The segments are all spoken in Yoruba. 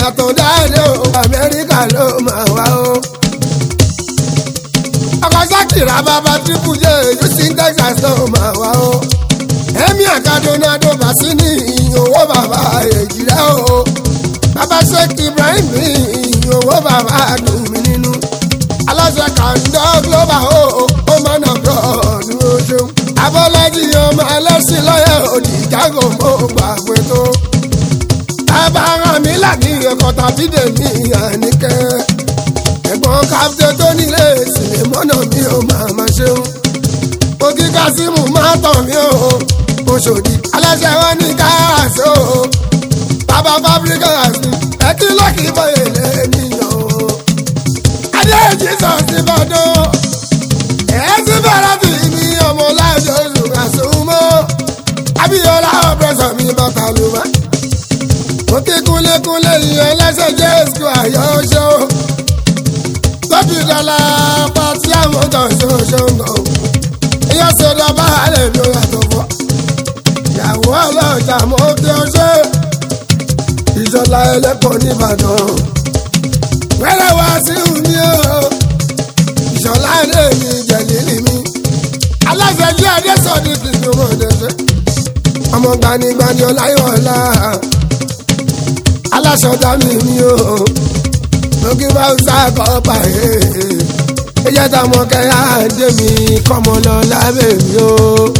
àtọ̀dáde o amẹ́ríkà ló máa wá o. ọkọ̀ sákìrà bàbá triple j houston texas ló máa wá o. ẹ̀mí àkàdúnádó bàṣínì owó bàbá èjìrẹ́ o. bàbá sheikh ibrahim owó bàbá dùn mí nínú. aláṣẹ kàńdọ́ global o ó máa nà bọ̀ ní oṣù. abọ́lájí ọmọ ẹlẹ́sìn lọ́yẹ̀ òdì jágò mọ́ gbàgbé tó abára mi láti ẹ̀kọ́ tàbí dèmí àníkẹ́. ẹ̀gbọ́n káfíńtì tó nílé ìsìlẹ̀ mọ́nà mi ò máa ma ṣeun. òkè kásímù máa tàn mí o. oṣòdì aláṣẹ wọn ní káàsì o. bàbá fábíríkà sí ẹtí lọ́kì bọ́yè lẹ́nìyàn o. adé jesus ti bọ́dọ̀. ẹ̀ ti bẹ̀rẹ̀ tì mí ọmọ láìjọ oṣù àṣùmọ́. abíyọlá ọ̀pẹ̀sọ̀ mi bàtà ló máa òkè kúnlékúnlé ìyẹn lẹ́sẹ̀ jẹ́ èsù àyọ̀ṣọ́ lọ́bì dọ́là pàtí àwọn kan ṣoṣo nǹkan ìyá sọ̀dọ̀ bá lè lo yàtọ̀ fọ́ ìyàwó ọlọ́jà mọ́ kí ọ ṣe ìṣọ̀lá ẹlẹ́kọ̀ọ́ nìbàdàn wẹ́rẹ́ wá sí mi o ìṣọ̀lá ẹ̀dẹ́ mi jẹ̀lílì mi aláṣẹ jẹ́ adésọ̀dí tuntun mọ̀ ọ̀dẹ́sẹ̀ ọmọ gbanigbani ọláyọ̀ọ́lá aláṣọdá mi ni o lókè bá ń sáàkọ pààyè ẹjẹ táwọn kẹyà dé mi kọmọ lọ lábẹ́ mi o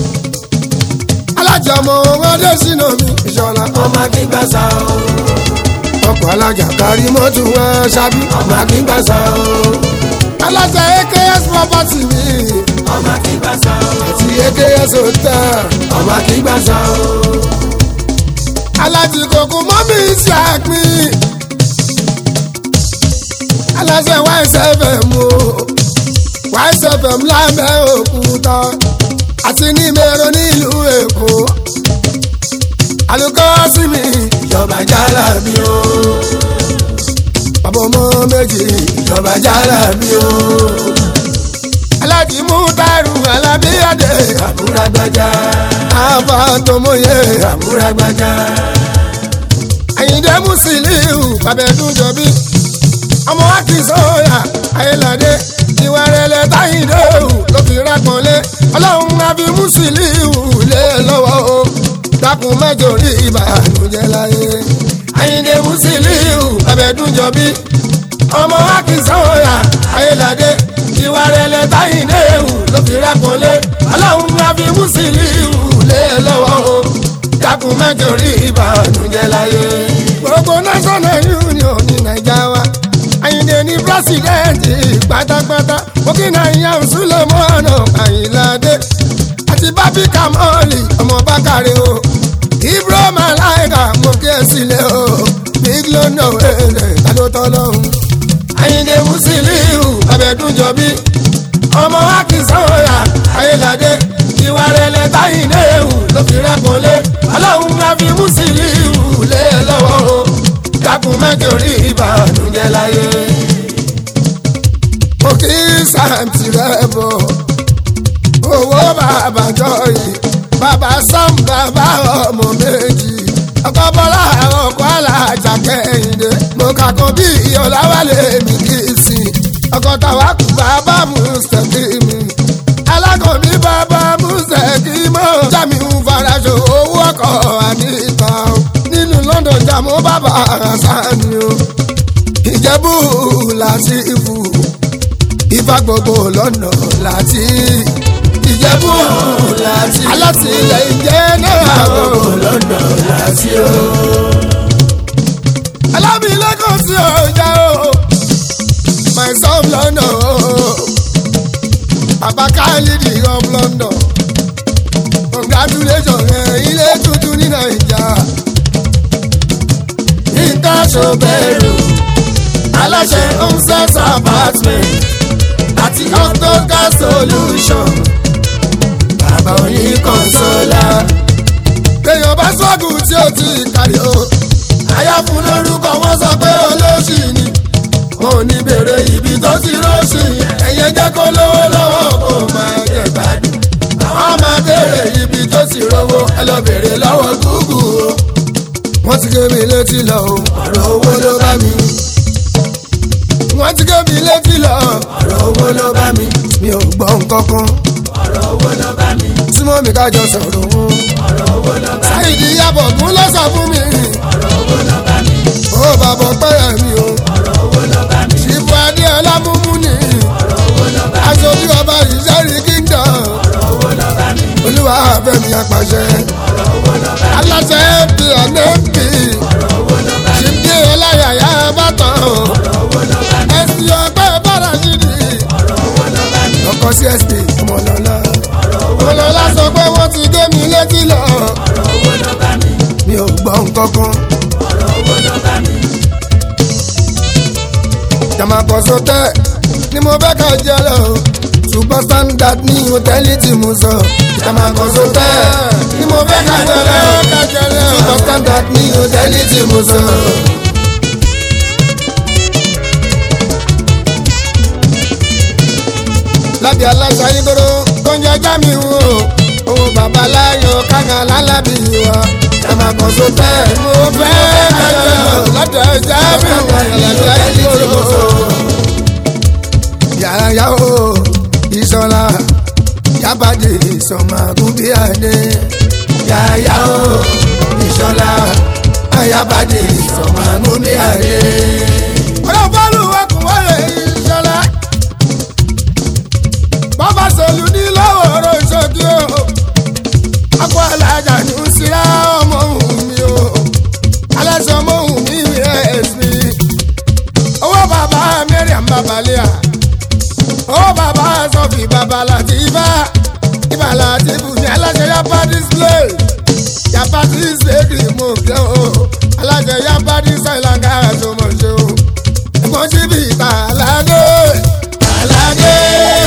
alájọmọ ọmọdé sínú mi ìṣọlá ọmọ akíngbà sá o ọkọ alájà kárí mọtò wọn ṣábí ọmọ akíngbà sá o alájà aks property mi ọmọ akíngbà sá o àti aks hotel ọmọ akíngbà sá o alájì kòkó mọ́mí ṣe àpín aláṣẹ ysfm o ysfm lábẹ́ òkúta àti ní mẹ́rọ nílùú èkó alukọ́ sí mi ìjọba jálá mi o bàbá ọmọ méjì ìjọba jálá mi o alájì mú tàrú alábíyàdé àbúrà gbàjà àbá tọmọye àbúrà gbàjà àyìndé musiliu babẹ́dúnjọbí ọmọ akínsọ́yà ayéládé ìwà rẹ̀lẹ̀ táyìndé òun ló fi rápọ̀nlé ọlọ́run àbí musiliu lé lọ́wọ́ o dákun mẹ́jọ rí ìbànújẹ́ láyé àyìndé musiliu babẹ́dúnjọbí ọmọ akínsọ́yà ayéládé ìwà rẹ̀lẹ̀ táyìndé òun ló fi rápọ̀nlé ọlọ́run àbí musiliu lé lọ́wọ́ o dákun mẹ́jọ rí ìbànújẹ́ láyé. gbogbo national union ní naija wa àyìndé ní pírẹsidẹ́ǹtì pátápátá burkina yan sulemọ́nà àyìnládé àti bábí kamọ́ọ̀lì ọmọ bákàrẹ́ o ibro malaika mo kí ẹ sílẹ̀ o big london ẹ̀ẹ́dẹ̀ tálótọ́ lọ́hùn. àyìndé musiliu abẹ́dúnjọbí ọmọ akínsọ́yà ayéládé ìwà rẹ̀lẹ̀ táyìndé ewu ló fi rẹ́pọ̀lé ọlọ́run máa fi musiliu lé lọ́wọ́ o dákun mẹ́jọ rí ìbànújẹ́ láyé. mo kí sàǹtì rẹ̀ bọ̀ owó bàbá jọyì bàbá sam bàbá ọmọ méjì ọkọ bọlá ọkọ alájà kẹ́hìndé mo kà kó bí ìyọláwálé mi kì í sìn ọkọ tàwa kù bàbá mùsùlùmí alákọ̀ọ́bí bàbá mùsùlùmí jami ń faraṣọ owó ọkọ̀ àdìta nínú london jàmú bàbá sani o ìjẹ́bù láti ìfù ìfà gbogbo lọ́nà láti ìjẹ́bù láti alátìlẹyìn jẹ́ náà gbogbo lọ́nà láti o alábìlẹ́kọ̀ọ́ sí ọjà o my son london o bàbá káyọ̀dì of london congratulations ẹ̀ ilé tuntun ní naija nǹkan ṣòbẹ̀rù aláṣẹ homestead apartment àti octoca solution bàbá oyin consola èèyàn bá sọ́ọ̀gù tí ó ti kárí o àyà fún lórúkọ wọn sọ pé olóṣì ni wọn ò ní bèrè ibi tó ti rọ́ọ̀ṣì ẹ̀yẹ jẹ́ kó lówó lọ́wọ́ kó máa jẹ gbádùn àwọn máa bèrè ibi tó ti rówó ẹ lọ bèrè lọ́wọ́ gúgù o wọ́n ti gé mi létí lọ o ọ̀rọ̀ owó ló bá mi wọ́n ti gé mi létí lọ ọ̀rọ̀ owó ló bá mi mi ò gbọ́ nǹkankan ọ̀rọ̀ owó ló bá mi súnmọ́ mi kájọ sọ̀rọ̀ o. ọ̀rọ̀ owó ló bá mi sáyidì yabọ̀ gún lọ́sọ̀ fún mi ọ̀rọ̀ owó ló bá mi ó bàbọ̀ pẹ́yà mi o ọ̀rọ̀ owó ló bá mi ìbò adéọlá múmú ni ọ̀rọ̀ owó ló bá mi aṣojú ọba ìṣẹ́rí kíndọ̀ ọ̀rọ̀ owó ló bá mi olúwa fẹ́mi apàṣẹ ọ̀rọ̀ owó ló bá mi aláṣẹ fp nfp ọ̀rọ̀ owó ló bá mi ṣìbí ọláyàyà bàtàn ọ̀rọ̀ owó ló bá mi ẹsì ọgbẹ́ bàrà ṣìdì ọ̀rọ̀ owó ló bá mi ọkọ csp ọmọlọlá ọ̀rọ̀ owó ọmọlọlá sọ pé wọ́n ti gé mi létí lọ ọ̀rọ̀ owó ló bá mi mi ò gbọ́ nǹkankan ọ̀rọ̀ owó ló bá mi jàmàkọ́sọ tẹ́ ni mo fẹ́ ká jẹ́ lọ super standard ní hòtẹ́ẹ̀lì tí mo sọ jàmàkọ́sọ tẹ́ ni mo fẹ́ ká jẹ́ lọ super standard ní hòtẹ́ẹ̀lì tí mo sọ. lábẹ́ aláṣà ìgboro tó ń jẹjá mi wò owó babaláyọ̀ kága lálábì wa jàmàkọ́sọ tẹ́ mo fẹ́ ká jẹ́ lọ lọ́dọ̀ ẹja mi wò aláṣà ìgboro yàrá o ìsọlá yabade ìsọmọgúnbíàdé yàrá o ìsọlá ayabade ìsọmọgúnbíàdé. ọ̀rọ̀ bọ́ọ̀lù ọkùnrin ìsọlá bàbá sọlù ní lọ́wọ́ ọ̀rọ̀ ìṣòkì o akọ alájà ní síra ọmọ òun mi o aláṣọ ọmọ òun mi rẹ̀ sí owó bàbá mẹ́rin àbábalẹ̀ à ó bàbá sọfì bàbá láti ibà ibà láti bùnmi aláṣẹ yapa display yapa display mo kẹ́ o aláṣẹ yapa display langa tó mọ̀ ṣe o ẹ̀gbọ́n sí bí ìta alágé alágé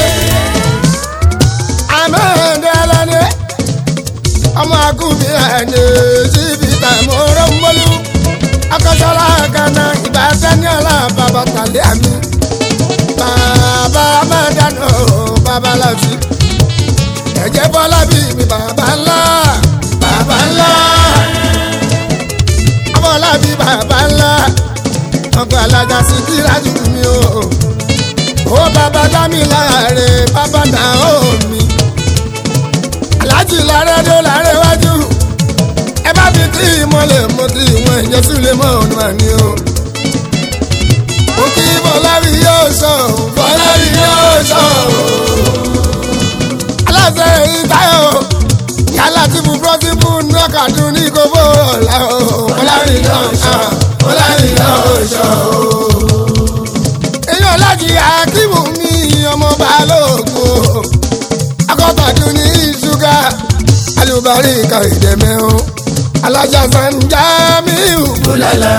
àmọ́ǹdé aládé ọmọ akúbi ẹni sí bí ìta mọ́rọ́ mọ́lú akọ́sọ́lá kaná ìbá sẹ́ni ọ̀la bàbá tàlẹ́ àmì bàbá máa dáná bàbá láti ẹ̀jẹ̀ bọ́lá bí mi bàbá ńlá bàbá ńlá bọ́lá bí bàbá ńlá ọkọ̀ alájà sí kíláàsì mi o ó bàbá dá mi láre bàbá dá ó mi alájì láre dó láre wájú ẹ bá fi tí ìmọ̀lẹ̀ mo ti ìwọ̀n ìjẹ́sí lè mọ̀ ọ̀nà àní o mo kí bọ́lárí yóò sọ bọ́lárí yóò sọ. aláṣẹ ìtayọ̀ yálà tí mo pọ́sibú nọ́kàdún ní kókó ọ̀la o bọ́lárí yóò sọ bọ́lárí yóò sọ. èèyàn láti akíwù mi ọmọ balógun o akọ́tàdún ní ṣúgà alùbárí kàrídẹ́mẹ́ o alájà sanja mi ò bólálà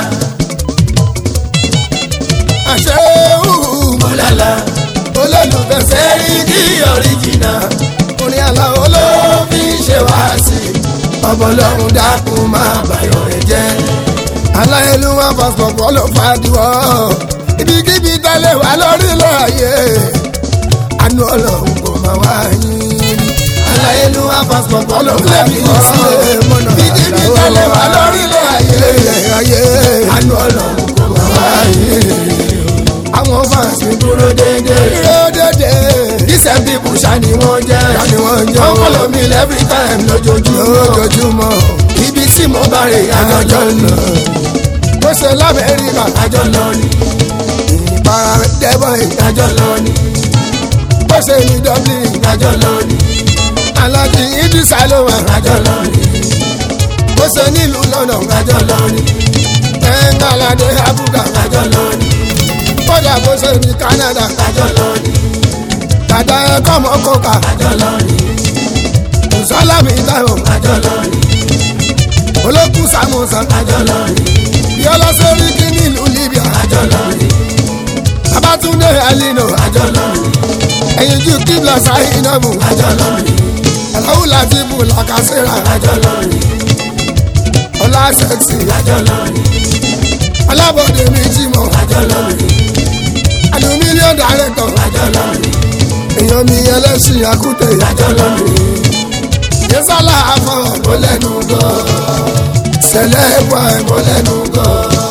àṣẹ́wù bólálà olólùfẹ́ sẹ́rí kí ọ̀ríjìnà orin àlàó ló fi ṣe wá sí ọbọlọ́run dákun máa bàyọ̀ rẹ̀ jẹ́ aláìlúwà pàṣípọ̀ ló fàdúrà ibikíbi tẹ́lẹ̀ wà lórílẹ̀ ayé àánú ọlọ́run kò máa wá yín aláìlúwà pàṣípọ̀ ló fàdúrà ibikíbi tẹ́lẹ̀ wà lórílẹ̀ ayé àánú ọlọ́run kò máa wá yín àwọn fans mi dúró dúró déédéé dúró dédé decent people ṣáni wọ́n jẹ́ ṣáni wọ́n jẹ́ wọ́n follow me every time lójoojúmọ́ lójoojúmọ́ ibi tí mo bá rè àjọ lọ bó ṣe lamẹ́ríkà àjọ lọ ni ìpara dẹ́bọ̀ àjọ lọ ni bó ṣe ní dublin àjọ lọ ni alájí idrisa ló wà àjọ lọ ni bó ṣe nílùú london àjọ lọ ni ẹ̀ńgàládé abuga àjọ lọ ni kódà bó ṣe ní canada àjọ lọ ni dàda ẹ̀kọ́ mọ́ kóka àjọ lọ ni sọlámì táwọn àjọ lọ ni olókùn samusa àjọ lọ ni yọlá sórí kí nílùú libya àjọ lọ ni babatunde alino àjọ lọ ni ẹ̀yìn ju kíbla sáyinabu àjọ lọ ni aláwù láti bù làkàṣẹ́ra àjọ lọ ni ọlá sẹ́ksì àjọ lọ ni alábọ̀dé mi jimọ̀ àjọ lọ ni àlù mílíọ̀nù dàrẹ́tọ̀ àjọ lọ ni èèyàn mi ẹlẹ́sìn àkútẹ̀ àjọ lọ ni yẹsàlá àfọwọ́ ó lẹ́nu gan sẹlẹ̀ wà ẹ̀mọ́ lẹ́nu gan.